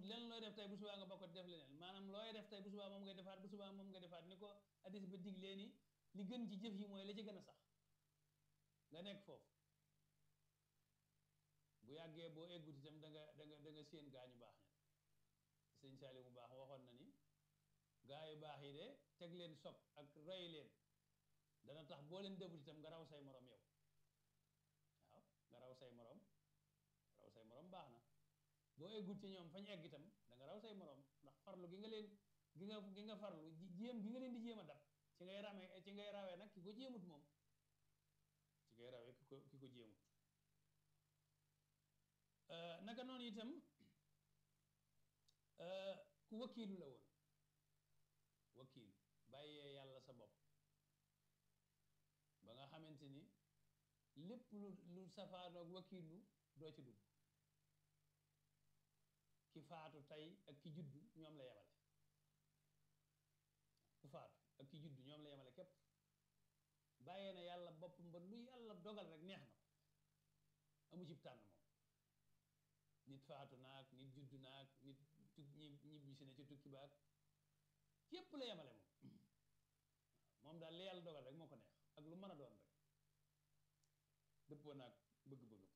lenn looy def tey bu subaa nga bokk def leneen maanaam looy def tey bu subaa moom ngay defaat bu subaa moom ngay defaat ni ko hadis ba diglee ni li gën ci jëf yi mooy la ci gën a sax nga nekk foofu bu yàggee boo eggut itam da nga da nga da nga séen gaa ñu baax ña sëñ Saali mu baax waxoon na ni gaa yu baax yi de teg leen sob ak roy leen dana tax boo leen debut itam nga raw say morom yow waaw nga raw say morom raw say morom baax na boo eggut ci ñoom fañ egg itam da nga raw say morom ndax farlu gi nga leen gi nga gi nga farlu jéem gi nga leen di jéem a dab ci ngay ramee ci ngay rawee nag ki ko jéemut moom ci ngay rawee ki ko ki ko jéemut naka noonu itam ku wakiilu la woon wakiil bàyyee yàlla sa bopp ba nga xamante ni lépp lu lu safaanoog wakiilu doo ci dugg ki faatu tey ak ki juddu ñoom la yemale ku faatu ak ki juddu ñoom la yemale képp bàyyee na yàlla boppam ba lu yàlla dogal rek neex na ko amu cib tànn moom nit faatu naag nit juddu naag nit tug ñi ñibbi si ne ci tukki baag képp la yemale moom moom daal li yàlla dogal rek moo ko neex ak lu mën a doon rek dëppoo naag bëgg-bëggam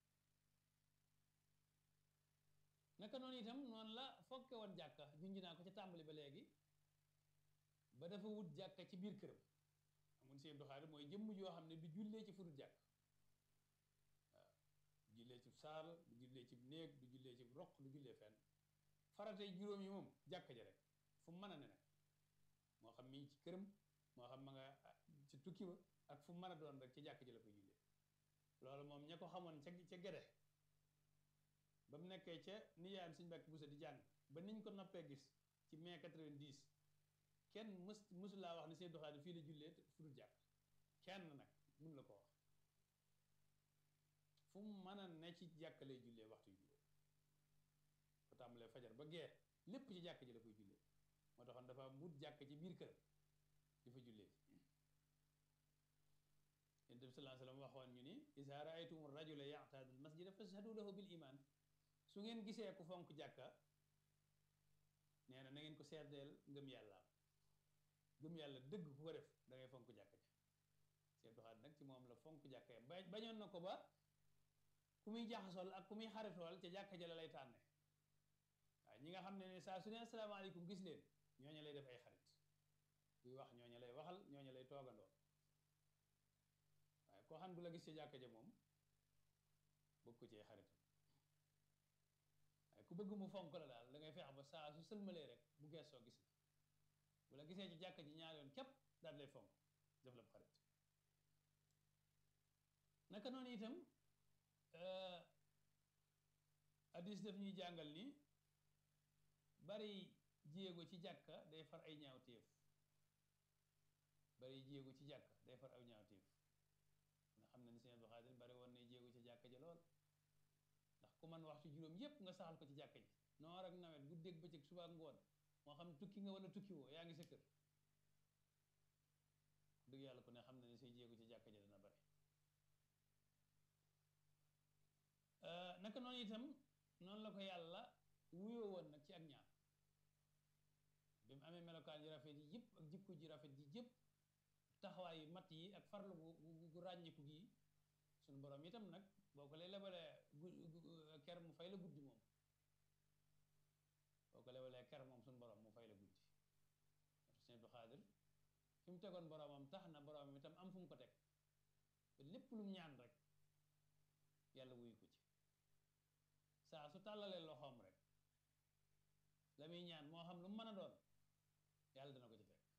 naka noonu itam noonu la fokke woon jàkka junj naa ko ca tàmbali ba léegi ba dafa wut jàkka ci biir këram amun seen doxaari mooy jëmm joo xam ne du jullee ci fudut jàkk waaw du jullee ci saal du jullee ci néeg du jullee ci roq du jullee fenn faratey juróom yi moom jàkka ja rek fu mu mën a ne nag moo xam mi ngi ci këram moo xam ma nga ci tukki ba ak fu mu mën a doon rek ci jàkka ji la koy jullee loolu moom ña ko xamoon ca ca gede ba mu nekkee ca nijaayam suñ mbàkk busa di jàng ba niñ ko noppee gis ci mai 90 kenn mës mësu laa wax ne seen doxaani fii la jullee fu dul jàkk kenn nag mun la ko wax fu mu mën a ne ci jàkk lay jullee waxtu yu juróom ko tàmbalee fajar ba gee lépp ci jàkk ji la koy jullee moo taxoon dafa mut jàkk ci biir këram di fa jullee yonent bi sallallahu alayhi wasallam waxoon ñu ni iza ra'aytum rajula ya'tadu al-masjida fashhadu lahu bil iman su ngeen gisee ku fonk jàkka nee na na ngeen ko seedeel ngëm yàlla ngëm yàlla dëgg ku ko def da ngay fonk jàkka ja seet doxaat nag ci moom la fonk jàkka ba bañoon na ko ba ku muy jaxasool ak ku muy xaritool ca jàkka ja la lay tànne waaw ñi nga xam ne ne saa su ne asalaamaaleykum gis leen ñooñu lay def ay xarit buy wax ñooñu lay waxal ñooñu lay toogandoo waaye koo xam du la gis ca jàkka ja moom bëgg ko cee xaritam waaye ku bëgg mu fonk la daal da ngay feex ba saa su sëlmalee rek bu geesoo gis la bu la gisee ci jàkka ji ñaar yoon képp daal lay fonk def la bu xarit naka noonu itam hadis daf ñuy jàngal ni bari jéego ci jàkka day far ay ñaawteef bari jéego ci jàkka day far ay ñaawteef nga xam ne ni seen Abdou Xaadir bari woon ne jéego ci jàkka ja lool ndax ku man waxtu juróom yépp nga saxal ko ci jàkka ji noor ak nawet guddeeg bëccëg suba ak ngoon moo xam tukki nga wala tukki woo yaa ngi sa kër dëgg yàlla ku ne xam na ne say jéego ci jàkka ja dana bari naka noonu itam noonu la ko yàlla wuyoo woon nag ci ak ñaan bi mu amee melokaan yu rafet yi yëpp ak jikko ji rafet yi yëpp taxawaay yu mat yi ak farlu gu gu ràññiku gi suñu borom itam nag boo ko lay lebalee ker mu fay la guddi moom boo ko lebalee ker moom suñu borom mu fay la guddi sëñ Abdou Xaadir fi mu tegoon boromam tax na boromam itam am fu mu ko teg ba lépp lu mu ñaan rek yàlla wuyu ko ci saa su tàllalee loxoom rek la muy ñaan moo xam lu mu mën a doon yàlla dana ko ci fekk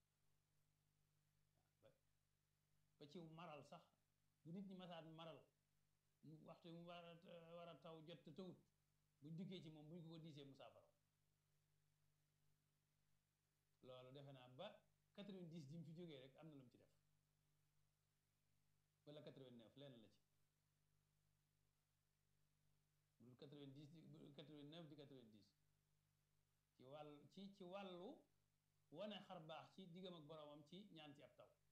ba ci maral sax bu nit ñi masaan maral waxtu mu war a war a taw jot te tawut buñ dikkee ci moom buñ ko ko diisee mu saafara loolu defe naa ba 90 ji mu fi jógee rek am na lu mu ci def wala 89 lenn la ci bul 90 di 89 di 90 ci wàll ci ci wàllu wane xar baax ci diggam ak boromam ci ñaan ci ab taw